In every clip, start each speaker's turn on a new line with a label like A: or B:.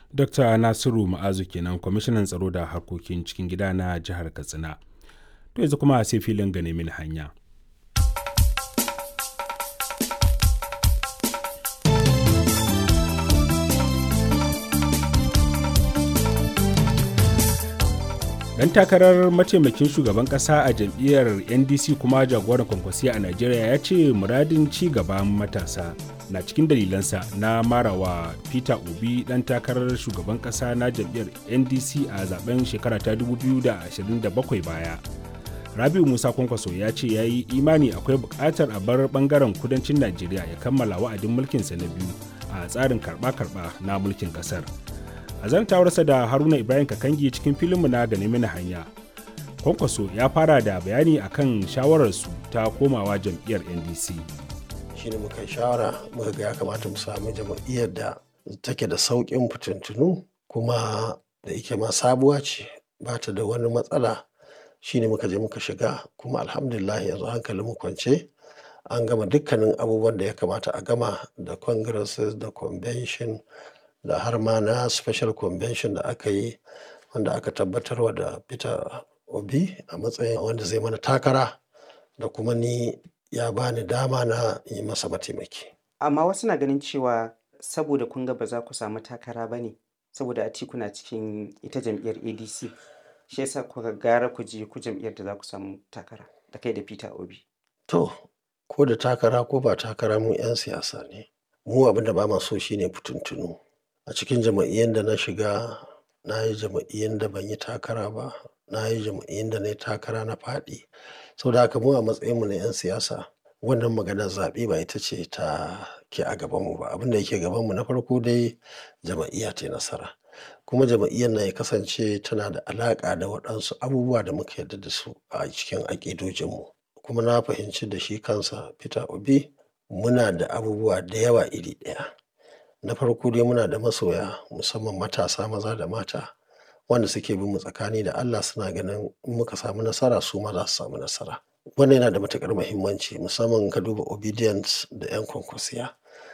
A: Dr. Nasiru Ma'azu kenan kwamishinan tsaro da harkokin cikin gida na jihar Katsina. To yanzu kuma sai filin gane mini hanya. Dan takarar mataimakin shugaban kasa a jam'iyyar NDC kuma jagoran kwankwasiya a Najeriya ya ce muradin ci gaban matasa na cikin dalilansa na marawa Peter Obi dan takarar shugaban kasa na jam'iyyar NDC a zaben shekara ta 2027 baya. Rabiu Musa Kwankwaso ya ce ya yi imani akwai buƙatar a bar bangaren kudancin Najeriya ya kammala wa'adin mulkinsa na biyu a tsarin karɓa-karɓa na mulkin ƙasar. a zantawarsa da haruna ibrahim kakangi cikin filinmu na gane mini hanya kwankwaso ya fara da bayani akan shawararsu ta komawa jam'iyyar ndc
B: shine muka shawara muka ga ya kamata mu samu jam'iyyar da take da sauƙin fitintunu kuma da yake ma sabuwa ce ba ta da wani matsala shine muka je muka shiga kuma alhamdulillah yanzu hankalin mu kwance an gama dukkanin abubuwan da ya kamata a gama da congresses da convention da har ma na special convention da aka yi wanda aka tabbatarwa da peter obi a matsayin wanda zai mana takara da kuma ni ya bani dama na yi masa mataimaki
C: amma wasu na ganin cewa saboda kun ga ba za ku samu takara ba ne saboda a kuna cikin ita jam'iyyar adc shi yasa kuka gara ku je ku jam'iyyar da za ku samu takara da kai da peter obi
B: to ko da takara ko ba takara mu 'yan siyasa ne mu abin da ba ma so shine fituntunu a cikin jama'iyyar da na shiga na yi jama'iyyar da ban yi takara ba na yi jama'iyyar da na yi takara na faɗi sau da haka mu a matsayinmu na 'yan siyasa wannan maganar zaɓe ba ita ce ta ke a gabanmu ba abin da yake gabanmu na farko dai jama'iyya ta nasara kuma jama'iyyar na ya kasance tana da alaƙa da waɗansu abubuwa da muka yarda da su a cikin aƙidojinmu kuma na fahimci da shi kansa peter obi muna da abubuwa da yawa iri ɗaya na farko dai muna da masoya musamman matasa maza da mata wanda suke bin mu tsakani da Allah suna ganin in muka samu nasara su ma za su samu nasara wannan yana da matukar muhimmanci musamman ka duba obedience da yan kwankwasiya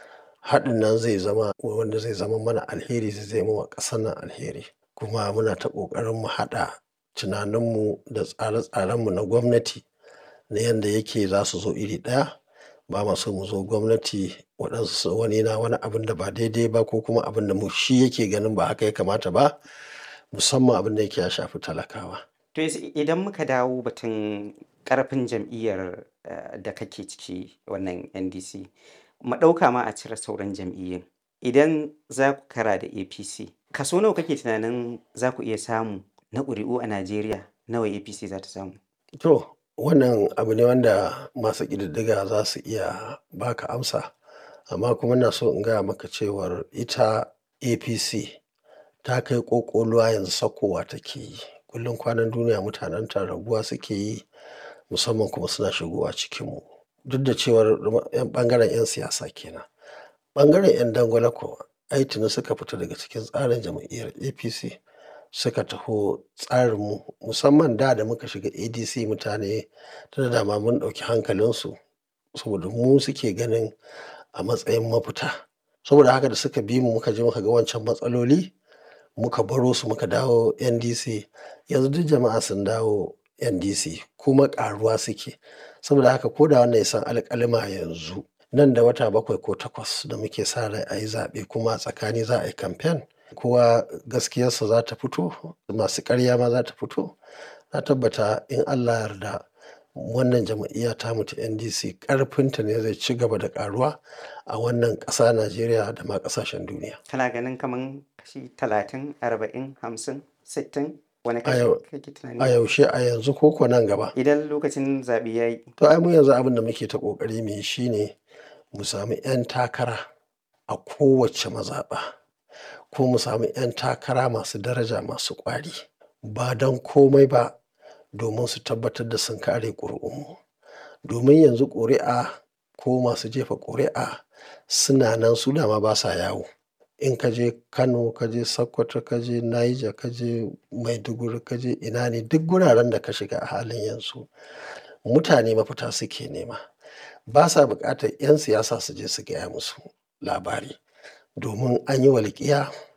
B: haɗin nan zai zama wanda zai zama mana alheri zai zama wa ƙasar nan alheri kuma muna ta ƙoƙarin mu haɗa tunaninmu da tsare-tsarenmu na gwamnati na yadda yake za su zo iri ɗaya ba ma so mu zo gwamnati waɗansu wani na wani abin da ba daidai ba ko kuma abin da mu shi yake ganin ba haka ya kamata ba musamman abin da yake ya shafi talakawa.
C: To idan muka dawo batun ƙarfin jam'iyyar da kake ciki wannan NDC ɗauka ma a cire sauran jam'iyyun idan za ku kara da APC kaso nawa kake tunanin za ku iya samu na ƙuri'u a Najeriya nawa APC za ta samu?
B: To wannan abu ne wanda masu ƙididdiga za su iya baka amsa amma kuma na so in gaya maka cewar ita apc ta kai ƙoƙoluwa yanzu sakowa take yi kullum kwanan duniya mutanen ta raguwa suke yi musamman kuma suna shigowa cikinmu duk da cewar ɓangaren 'yan siyasa kenan ɓangaren 'yan dangwala ko ai tuni suka fita daga cikin tsarin jam'iyyar apc suka taho tsarinmu musamman da da muka shiga adc mutane tana dama mun ɗauki hankalinsu saboda mu suke ganin a matsayin mafita saboda haka da suka bi mu muka je muka ga wancan matsaloli muka baro su muka dawo ndc yanzu duk jama'a sun dawo ndc kuma ƙaruwa suke saboda haka ko da wannan ya san alƙalima yanzu nan da wata bakwai ko takwas da muke sa rai a yi zaɓe kuma tsakani za a yi kamfen kowa gaskiyarsa za ta fito masu ƙarya ma za ta fito na tabbata in allah yarda wannan jam'iyya ta mutu ndc ƙarfinta ne zai ci gaba da ƙaruwa a wannan ƙasa najeriya da ma ƙasashen duniya
C: kana ganin kamar kashi talatin arba'in hamsin sittin wani
B: a
C: kashi
B: yau-
C: kake tunani
B: a yaushe a yanzu ko ko nan gaba
C: idan lokacin zaɓe ya yi
B: to ai mu yanzu abin da muke ta ƙoƙari mu yi shine mu sami 'yan takara a kowace mazaɓa ko mu sami 'yan takara masu daraja masu ƙwari ba don komai ba domin su tabbatar da sun kare ƙuri'unmu domin yanzu ƙuri'a ko masu jefa ƙuri'a suna nan su dama ba sa yawo in ka je kano ka je sokoto ka je niger ka je maiduguri ka je ina ne duk guraren da ka shiga a halin yanzu mutane mafita suke nema ba sa buƙatar 'yan siyasa su je su gaya musu labari domin an yi walƙiya